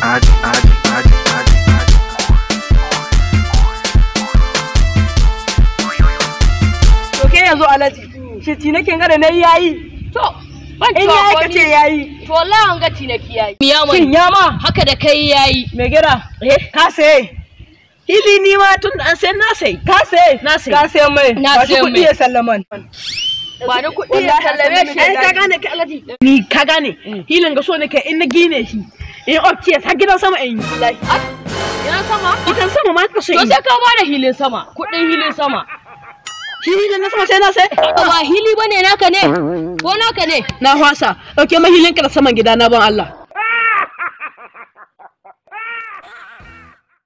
To ke yanzu alaji, shi tinakin gada na yayi. To, ban In yayi ka ce yayi. To wallahi an ga tinaki yayi. Miya Shin mai ya ma? haka da kai yayi. Mai gida, ka saye. Hili ni ma tun da an sai na sai. Ka saye. Na saye. Ka saye mai. Na Ba shi saye kuɗi mai. ya sallaman. Ba ni kuɗi ya sallame shi. Ai ka gane ka alaji. Ni ka gane. Hilin ga so nake in na gine shi. In okay har gidan sama in yi. Ina sama? Gidan sama ma ka so To in yi. sai ka bada hilin sama, kuɗin hilin sama. Shi hilin na sama sai na sai. Ba hili bane naka ne? Ko naka ne? Na hwasa. Dauke mahilin ka da saman gida na ban Allah.